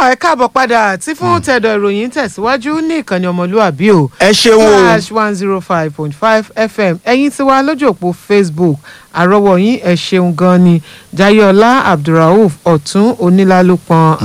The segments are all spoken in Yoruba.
ẹ káàbọ̀ padà tí fún tẹ̀dọ̀ ìròyìn tẹ̀síwájú ní ìkànnì ọmọlúàbí o ẹ ṣeun o slash one zero five point five fm ẹ̀yin tí wá lójú òpó facebook àrọ́wọ́ yín ẹ ṣeun gan ni jayola abdulrauf ọ̀tún onílálùpọ̀n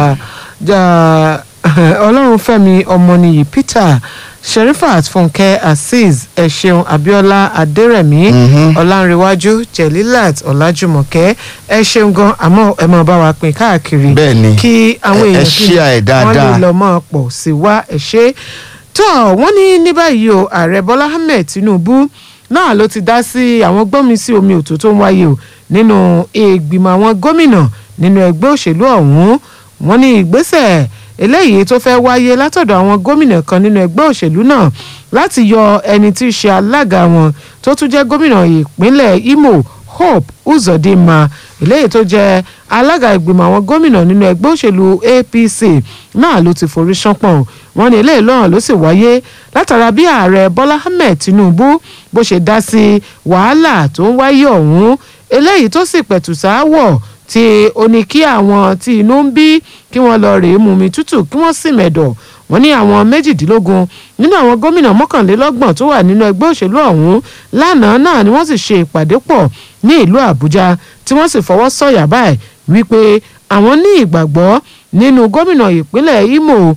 ọlọ́runfẹ́mi ọmọnìyí peter sherifat fúnkẹ́ azeez ẹ ṣeun abiola adérẹ̀mí ọlánrewájú jelilat ọlájúmọ̀kẹ́ ẹ ṣeun gan àmọ́ ẹ máa bá wa pín káàkiri Bẹ́ẹ̀ ni. kí àwọn Ẹ- ẹ èèyàn share ẹ̀ wọ́n lè dáadáa. lọ mọ́ pọ̀ sí wa ẹ̀ ṣe tó wọ́n ní ní báyìí o ààrẹ bọ́lá ahmed tinubu náà ló ti dá sí àwọn gbọ́nmi sí omi òtó tó ń wáyé o nínú ìgbìmọ̀ àwọn gómìnà nínú ẹgbẹ́ òṣèlú ọ̀hún wọ́n ní ìgbésẹ̀ eléyìí tó fẹ́ wáyé látọ̀dọ̀ àwọn gómìnà kan nínú ẹgbẹ́ òṣèlú náà láti yọ ẹni tí í ṣe alága wọn tó tún jẹ́ gómìnà ìpínlẹ̀ imo hope uzodinma eléyìí tó jẹ́ alága ìgbìmọ̀ àwọn gómìnà nínú ẹgbẹ́ òṣèlú apc náà ló ti forí ṣánpọ̀n wọ́n ní eléyìí lọ́rùn ló sì wáyé látara bí ààrẹ bọ́lá ahmed tinubu bó ṣe dá sí wàhálà tó ń wáyé ọ̀hún eléyìí tó sì pẹ̀tù sáwọ̀ tí ó ní kí àwọn tí inú ń bí kí wọ́n lọ rèé mumi tútù kí wọ́n sì mẹ̀dọ̀ wọ́n ní àwọn méjìdínlógún nínú àwọn gómìnà mọ́kànlélọ́gbọ̀n tó wà nínú ẹgbẹ́ òṣèlú ọ̀hún lánàá náà ni wọ́n sì ṣe ìpàdé pọ̀ ní ìlú àbújá tí wọ́n sì fọwọ́ sọ̀yà báyìí wípé àwọn ní ìgbàgbọ́ nínú gómìnà ìpínlẹ̀ imo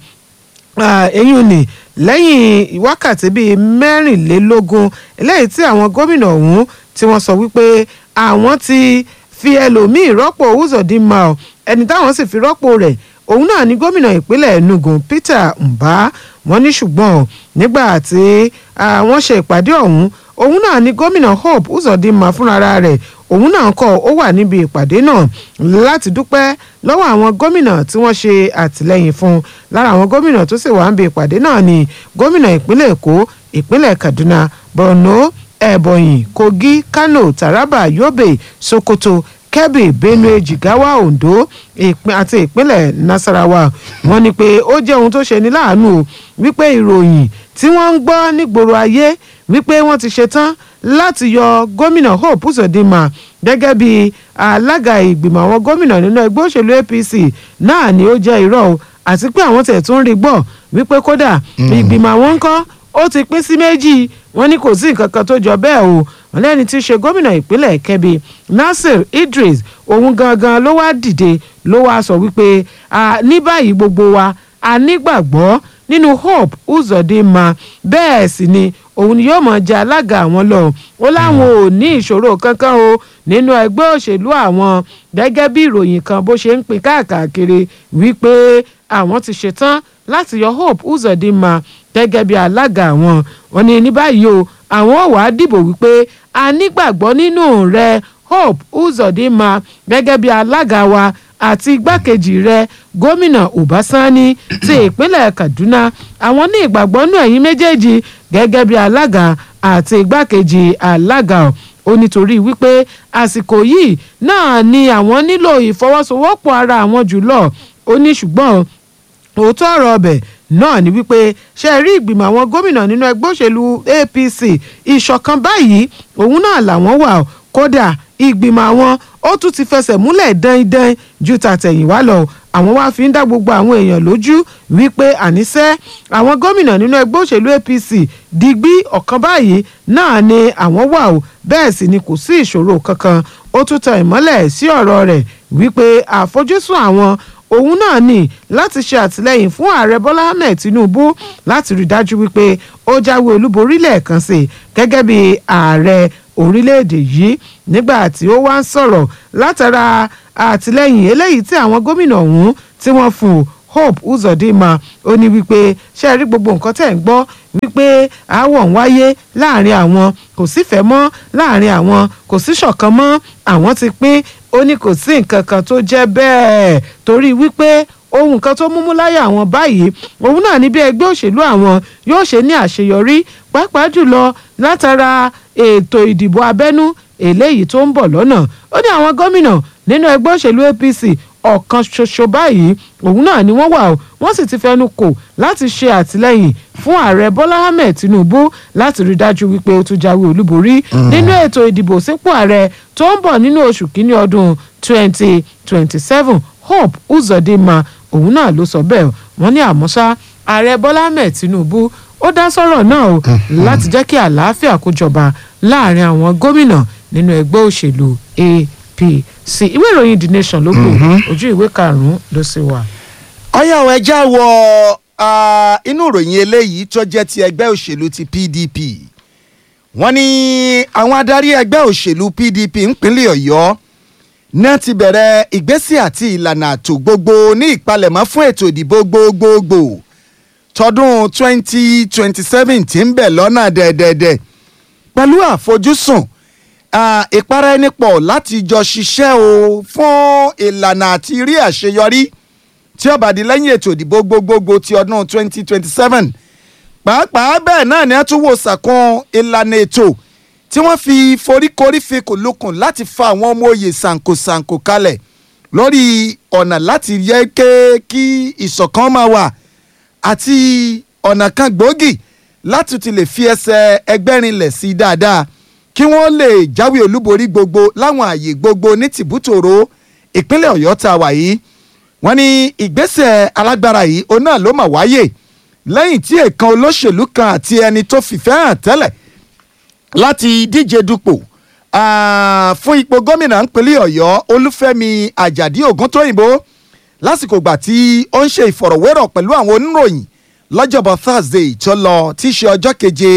Ah, eyín ni lẹ́yìn wákàtí bíi mẹ́rìnlélógún eléyìí tí àwọn gómìnà ọ̀hún tí wọ́n sọ wípé àwọn ti fi ẹlòmíì rọ́pò Uzodinma o ẹni táwọn sì fi rọ́pò rẹ̀ òun náà ni gómìnà ìpínlẹ̀ Enugu Peter Mbah wọ́n ní ṣùgbọ́n o, nígbà tí ah, wọ́n ṣe ìpàdé ọ̀hún òun náà ni gómìnà Hope Uzodinma fúnra rẹ̀ òun náà kọ́ ó wà níbi ìpàdé náà láti dúpẹ́ lọ́wọ́ àwọn gómìnà tí wọ́n ṣe àtìlẹ́yìn fún un lára àwọn gómìnà tó sì wà níbi ìpàdé náà ni gómìnà ìpínlẹ̀ Èkó ìpínlẹ̀ Kaduna Borno Ebonyi Kogi Kano Taraba Yobe Sokoto Kebbi Benue Jigawa Ondo ìpín àti ìpínlẹ̀ Nasarawa wọ́n ní pé ó jẹ́ ohun tó ṣe ní láàánú o wípé ìròyìn tí wọ́n ń gbọ́ nígboro ayé wípé wọ́n ti ṣetán láti yọ gómìnà Hope Uzodinma gẹ́gẹ́ bí alága ìgbìmọ̀ àwọn gómìnà nínú ẹgbẹ́ òṣèlú APC náà ni ó jẹ́ irọ́ o àti pé àwọn tẹ̀ tún rí gbọ́ wípé kódà ìgbìmọ̀ àwọn ń kọ́ ó ti pín sí méjì wọ́n ní kò sí nǹkan kan tó jọ bẹ́ẹ̀ o wọ́n lẹ́ni tí í ṣe gómìnà ìpínlẹ̀ Kebbi Nasir Idris òun gangan ló wá dìde ló wá sọ wípé "Ah, ní báyìí gbogbo wa a nígbàgbọ́ nínú Hope Uzodinma bẹ́ẹ̀ sì ni òun ni yóò mọ̀ jẹ́ alága àwọn lọ ó láwọn ò ní ìṣòro kankan o nínú ẹgbẹ́ òṣèlú àwọn gẹ́gẹ́ bí ìròyìn kan bó ṣe ń pín káàkiri wípé àwọn ti ṣetán láti yọ Hope Uzodinma gẹ́gẹ́ bí alága àwọn wọn ní ní báyìí o àwọn ò wá dìbò wípé a nígbàgbọ́ nínú rẹ Hope Uzodinma gẹ́gẹ́ bí alága wa àti igbákejì rẹ̀ gómìnà Ọbásanni ti ìpínlẹ̀ Kaduna àwọn ní ìgbàgbọ́ nínú ẹ̀yin méjèèjì gẹ́gẹ́ bí alága àti igbákejì alága ọ̀ ó nítorí wípé àsìkò yìí náà ni àwọn nílò ìfọwọ́sowọ́pọ̀ ara àwọn jùlọ ó ní ṣùgbọ́n òótọ́ ọ̀rọ̀ ọbẹ̀ náà ni wípé ṣe rí ìgbìmọ̀ àwọn gómìnà nínú ẹgbẹ́ òṣèlú APC ìṣọ̀kan báyìí òun náà làwọn wà ó. kódà ìgbìmọ̀ àwọn ó tún ti fẹsẹ̀ múlẹ̀ dán-dán ju tàtẹ̀yìnwá lọ àwọn wá fi ń dá gbogbo àwọn èèyàn lójú wípé àníṣe àwọn gómìnà nínú ẹgbẹ́ òṣèlú APC digbí ọ̀kan báyìí náà ni àwọn wà ó bẹ́ẹ̀ sì ni kò sí ìṣòro kankan ó tún tan ìmọ́lẹ̀ sí ọ̀rọ̀ rẹ̀ wípé àfojúsùn àwọn òun náà ní láti ṣe àtìlẹ́yìn fún ààrẹ bọ́lá ahmed tinubu láti rí dájú wípé ó jáwé olúborí lẹ́ẹ̀kan sí i gẹ́gẹ́ bí ààrẹ orílẹ̀-èdè yìí nígbà tí ó wá ń sọ̀rọ̀ látara àtìlẹ́yìn eléyìí tí àwọn gómìnà ọ̀hún tí wọ́n fún un hope uzodinma ó ní wípé ṣe rí gbogbo nǹkan tẹ̀ ń gbọ́ wípé aáwọ̀ ń wáyé láàrin àwọn kò sífẹ̀ẹ́ mọ́ láàrin àwọn kò sí ṣọ̀kan mọ́ àwọn ti pín ó ní kò sí nǹkan kan tó jẹ́ bẹ́ẹ̀ torí wípé ohun kan tó múmú láyà àwọn báyìí òun náà ní bí ẹgbẹ́ òṣèlú àwọn yóò ṣe ní àṣeyọrí pàápàá jùlọ látara ètò ìdìbò abẹ́nú eléyìí tó ń bọ̀ lọ́nà ó ní àwọn gómìnà nínú ẹgbẹ́ òṣèlú APC ọ̀kan ṣoṣo báyìí òun náà ni wọ́n wà ó wọ́n sì ti fẹnu kò láti ṣe àtìlẹ́yìn fún ààrẹ bọ́lá ahmed tinubu láti rí dájú wípé ó tún jáwé olúborí nínú ètò ìdìbò sípò ààrẹ tó ń bọ̀ nínú oṣù kínní ọdún twenty twenty seven hope uzodinma òun náà ló sọ bẹ́ẹ̀ wọ́n ní àmọ́ ṣá ààrẹ bọ́lá ahmed tinubu ó dá sọ̀rọ̀ náà o láti jẹ́ kí àlàáfíà kó jọba láàrin àwọn gómìnà nínú ẹgbẹ́ òṣèlú apc ìwé ìròyìn the nation ló gbò ojú ìwé karùn-ún ló sì wà. ọyá ọ̀ ẹja wọ inú ìròyìn eléyìí tó jẹ́ ti ẹgbẹ́ òṣèlú ti pdp wọ́n ní àwọn adarí ẹgbẹ́ òṣèlú pdp ńpínlẹ̀ ọ̀yọ́ náà ti bẹ̀rẹ̀ ìgbésẹ̀ àti ìlànà àtò gbogbo ní ìpalẹ̀mọ́ fún ètò ìdìbò gbogbogbò tọdún 2027 tí ń bẹ̀ lọ́nà dẹ̀dẹ̀dẹ̀ pẹ̀lú àfojúsùn ìpara ẹni pọ̀ láti jọ ṣiṣẹ́ o fún ìlànà àti rí àṣeyọrí tí ó bá di lẹ́yìn ètò ìdìbò gbogbogbò ti ọdún 2027 pàápàá bẹ́ẹ̀ náà ni a tún wò sàkún ìlànà ètò tí wọ́n fi foríkorí fi kòlókùn láti fa àwọn ọmọ òye sànkosànko kalẹ̀ lórí ọ̀nà láti yẹ kí ìṣọ̀kan máa wà àti ọ̀nà kan gbòógì láti ti lè fi ẹsẹ̀ ẹgbẹ́ rinlẹ̀ sí dáadáa kí wọ́n lè jáwé olúborí gbogbo láwọn ààyè gbogbo ní tìbútòrò ìpínlẹ̀ ọ̀yọ́ tá a wà yìí wọ́n ní ìgbésẹ̀ alágbára yìí òun náà ló mà wáyé lẹ́yìn tí èèkan olóṣèlú kan àti ẹni tó fìfẹ́ hàn tẹ́lẹ̀ láti díje dupò fún ipò gómìnà ńpínlẹ̀ ọ̀yọ́ olúfẹ́mi àjàdí ògúntóyìnbó lásìkò gbà tí ó ń ṣe ìfọ̀rọ̀wérọ̀ pẹ̀lú àwọn oníròyìn lọ́jọ́bọ̀ thursday tó lọ tí í ṣe ọjọ́ keje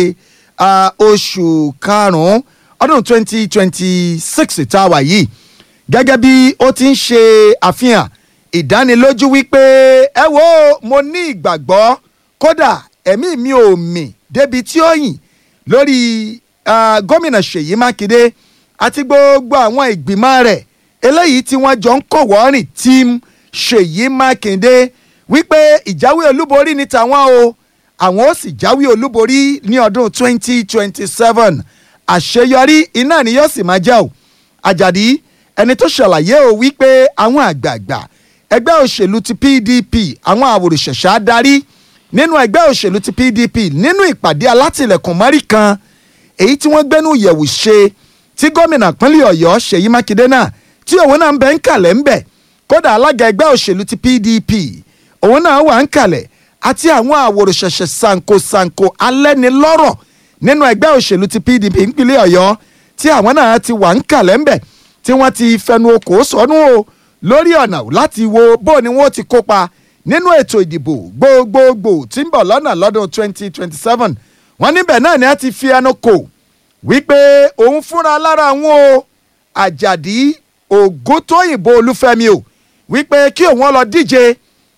oṣù karùn-ún ọdún twenty twenty six tá a wà yìí gẹ́gẹ́ bí ó ti ń ṣe àfihàn ìdánilójú wípé ẹ wo mo ní ìgbàgbọ́ kódà ẹ̀mí mi ò mì débi tí ó yìn lórí gómìnà ṣèyí mákindé àti gbogbo àwọn ìgbìmọ̀ rẹ̀ eléyìí tí wọ́n jọ ń kọ̀wọ́ rìn team ṣèyí mákindé wípé ìjáwé olúborí ní tàwọn o àwọn ó sì jáwé olúborí ní ọdún twenty twenty seven àṣeyọrí iná ni yóò sì máa jẹ́ o àjàdí ẹni tó ṣàlàyé o wípé àwọn àgbààgbà ẹgbẹ́ òṣèlú ti pdp àwọn àwòrìṣẹ̀ṣẹ̀ adarí nínú ẹgbẹ́ òṣèlú ti pdp nínú ìpàdé alátìlẹ̀kùn mọ́rí kan èyí tí wọ́n gbẹ́nu yẹ̀wù ṣe tí gómìnà pínlẹ̀ ọ̀yọ́ ṣèyí mákindé náà tí òun náà ń bẹ ń kalẹ̀ ń bẹ̀ kódà alága ẹgbẹ́ òṣèlú ti pdp òun náà wà ń kalẹ̀ àti àwọn àwòrìṣẹ̀ṣẹ̀ sankosanko alẹ́nilọ́rọ̀ nínú ẹgbẹ́ òṣèlú ti pdp ìpínlẹ̀ ọ̀yọ́ tí àwọn náà ti wà ń kalẹ̀ ń bẹ̀ tí wọ́n ti fẹnu okò sọnù o lórí ọ̀nà láti wo bó ni wọ́n ti kópa nínú ètò ìdìbò gbogbogbò tí ń bọ̀ lọ́nà lọ́dún 2027 wọ́n níbẹ̀ náà ni a ti fi ẹnu kò wípé òun fúnra lára àwọn o àjàdí ògúntóyìnbó olúfẹ́mi o wípé kí òun lọ díje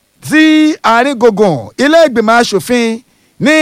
sí àárín gbùngbùn ilé ìgbìmọ̀ asòfin ní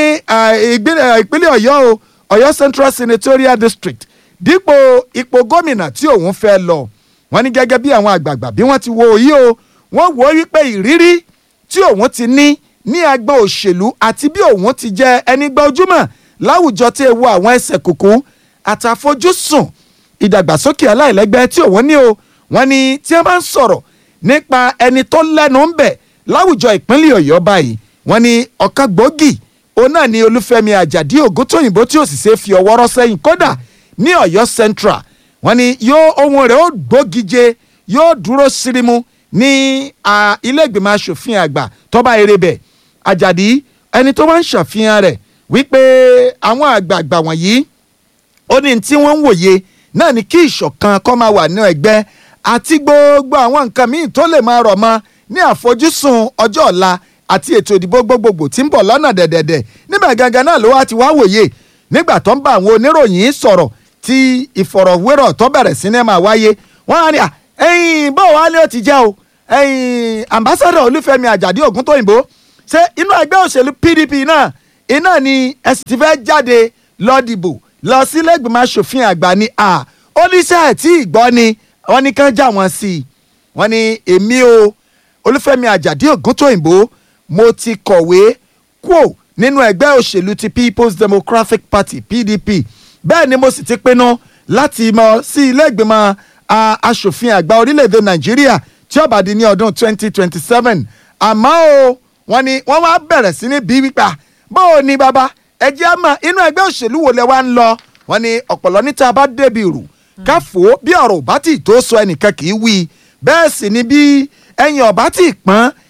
ìpínlẹ̀ ọ̀yọ́ o ọ̀yọ́ central senatorial district dípò ipò gómìnà tí òun fẹ́ lọ wọ́n ní gẹ́gẹ́ bí àwọn àgbààgbà bí wọ́n ti wo yìí o wọ́n wò ó wípé ìrírí tí òun ti ní ní agbọn òṣèlú àti bí òun ti jẹ́ ẹni gba ojúmọ̀ láwùjọ tí ewu àwọn ẹsẹ̀ kùkú àtàfojúsùn ìdàgbàsókè aláìlẹ́gbẹ́ tí òun ní o wọ́n ní tí wọ́n bá ń sọ̀rọ̀ nípa ẹni tó lẹ́nu ń bẹ̀ láwùjọ ìpínlẹ̀ ọ̀yọ́ báyìí wọ́n ní ọ̀kan gbòógì òun náà ni olúfẹ́mi àjàdí ògúntóyìnbó tí ò sì ṣe fi ọwọ́ rọ́ sẹ́yìn kódà ní ọ̀yọ́ central wọ́n ní yóò ohun rẹ̀ ó gbógije yóò dúró sírímù ní ilé ìgbìmọ̀ asòfin àgbà tọ́ba erebẹ̀ àjàdí ẹni tó máa ń ṣàfihàn rẹ̀ wípé àwọn àgbààgbà wọ̀nyí ó ní tí wọ́n ń wòye náà ni kí ìṣọ̀kan kó máa wà ní ẹgbẹ́ àti gbogbo àwọn nǹkan míì tó lè máa rọ̀ mọ́ ní àfojúsùn ọjọ́ ọ̀la àti ètò ìdìbò gbogbogbò tí ń bọ̀ lọ́nà dẹ̀dẹ̀dẹ̀ níbẹ̀ gangan náà ló wá ti wá wòye nígbà tó ń bá àwọn oníròyìn sọ̀rọ̀ tí ìfọ̀rọ̀wérọ̀ tó bẹ̀rẹ̀ sí ní máa wáyé wọ́n á ní à ẹ̀yìn bó wàá ní ó ti jẹ́ o ẹ̀yìn ambassadọ̀ olúfẹ́mi àjàdí ògúntóyìnbó ṣé inú ẹgbẹ́ òṣèlú pdp náà iná ni ẹ sì ti fẹ́ jáde lọ dìbò lọ sí lẹ́gbìmọ̀ asòfin àgbà ni à oníṣẹ́ ẹ̀ tí ìgbọ́ ni wọ́n ní kán já wọn sí i wọ́n ní èmi o olúfẹ́mi àjàdí ògúntóyìnbó mo ti kọ̀wé kúò nínú ẹgbẹ́ òṣèlú ti people's democratic party pdp bẹ́ẹ̀ ni mo sì ti pinnu láti mọ sí ilé ìgbìmọ̀ asòfin àgbà orílẹ̀-èdè nàìjíríà tí ó bá di ní ọdún 2027 àmọ́ o wọ́n ní wọ́n wá bẹ̀rẹ̀ sí ní bí wípé bó o ní bàbá ẹ jẹ́ àmọ́ inú ẹgbẹ́ òṣèlú wo lẹ wá ń lọ wọ́n ní ọ̀pọ̀lọ́ níta bá débi rù káfó bí ọ̀rọ̀ ò bá tì tó sọ ẹnìkan kì í wí bẹ́ẹ̀ sì ni bí ẹ̀yìn ọ̀bá tì pọ́n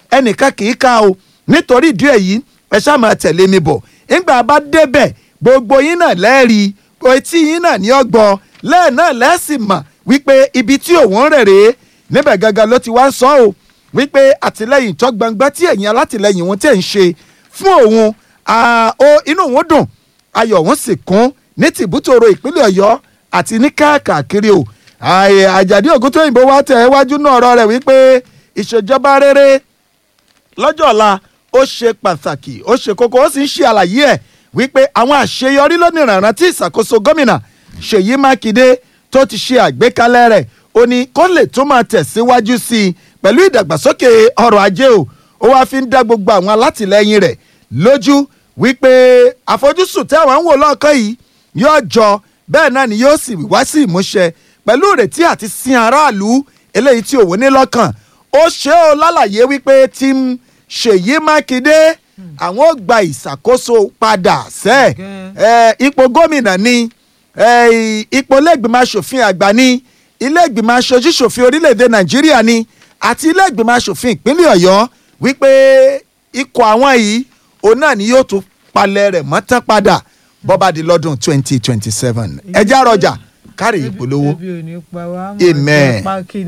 ẹnìkan kì í ká o nítorí ìdí èyí ẹ ṣáà máa tẹ̀lé mi bọ̀ nígbà bá débẹ̀ gbogbo yín náà lẹ́ẹ̀rí etí yín náà ní ọgbọ́n lẹ́ẹ̀ náà lẹ́sìn mà wípé ibi tí òun rẹ̀ rèé níbẹ̀ gangan ló ti wá ń sọ ọ́ wípé àtìlẹ́yìn tó gbangba tí ẹ̀yin alátìlẹ́yìn wọn tẹ̀ ń ṣe fún òun ó inú òun dùn ayọ̀ òun sì kún ní tìbútòrò ìpínlẹ̀ ọ̀yọ́ àti ní káàkiri o àjàdí ògúntóyìnbó wá tẹ̀ wájú náà ọ̀rọ̀ rẹ̀ wípé ìṣèjọba rere lọ́jọ́ ọ̀la ó ṣe pàtàkì ó ṣe kókó ó sì ń ṣe àlàyé ẹ̀ wípé àwọn àṣeyọrí lónìrànràn tí ìṣàkóso gómìnà ṣèyí mákindé tó ti ṣe àgbékalẹ̀ rẹ̀ ó ní kó lè tó máa tẹ̀síwájú sí i pẹ̀lú ìdàgbàsókè ọrọ̀ ajé o ó wáá fi ń dá gbogbo àwọn alátìlẹyìn rẹ̀ lójú wípé àfojúsùn tí àwọn ń wò lọ́ọ̀kan yìí yóò jọ bẹ́ẹ̀ náà ni yóò sì wá sí ìmúṣẹ pẹ̀lú ìrètí àti sin aráàlú eléyìí tí òun ní lọ́kàn ó ṣe ó lálàyé wípé tí ń ṣèyí mákindé àwọn ò gba ìṣàkóso padà sẹ́ ẹ̀ ipò gómìnà ni ipò ilé-ìgbìmọ̀ asòfin àgbà ni ilé-ìgbìmọ̀ aṣojú-ṣòfin orílẹ̀-èdè nàìjíríà ni àti ilé-ìgbìmọ̀ asòfin ìpínlẹ̀ ọ̀yọ́ wípé ikọ̀ àwọn yìí òun náà ni yóò tún palẹ̀ rẹ̀ mọ́tán padà bọ́ba di lọ́dún twenty twenty seven ẹjẹ́ àròjà kárí ìpolówó amen.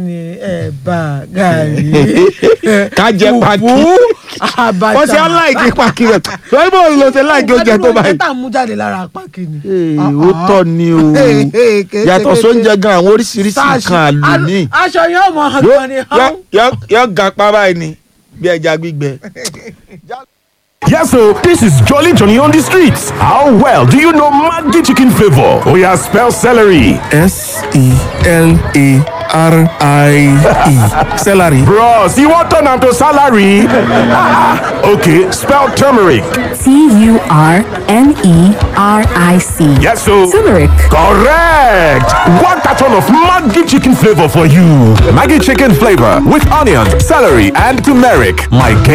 ká jẹ paki wọ́n ṣe aláìkí paki rẹ̀ lórí bó ló ṣe láìkí oúnjẹ tó báyìí. kẹta mú jáde lára paki ni. ó tọ́ ni o yàtọ̀ sóúnjẹ gan àwọn oríṣiríṣi nǹkan àlùmí. aṣọ yóò mọ ọgbọ́n ni. yóò ga pa báyìí ni bí ẹja gbígbẹ. Yes, so this is Jolly Johnny on the streets. How well do you know Maggi chicken flavor? Oh yeah, spell celery. S E L A R I E. Celery. Bros, you want turn to salary? okay, spell turmeric. T U R N E R I C. Yes, so Turmeric. correct. One carton of Maggi chicken flavor for you. Maggie chicken flavor with onion, celery, and turmeric. My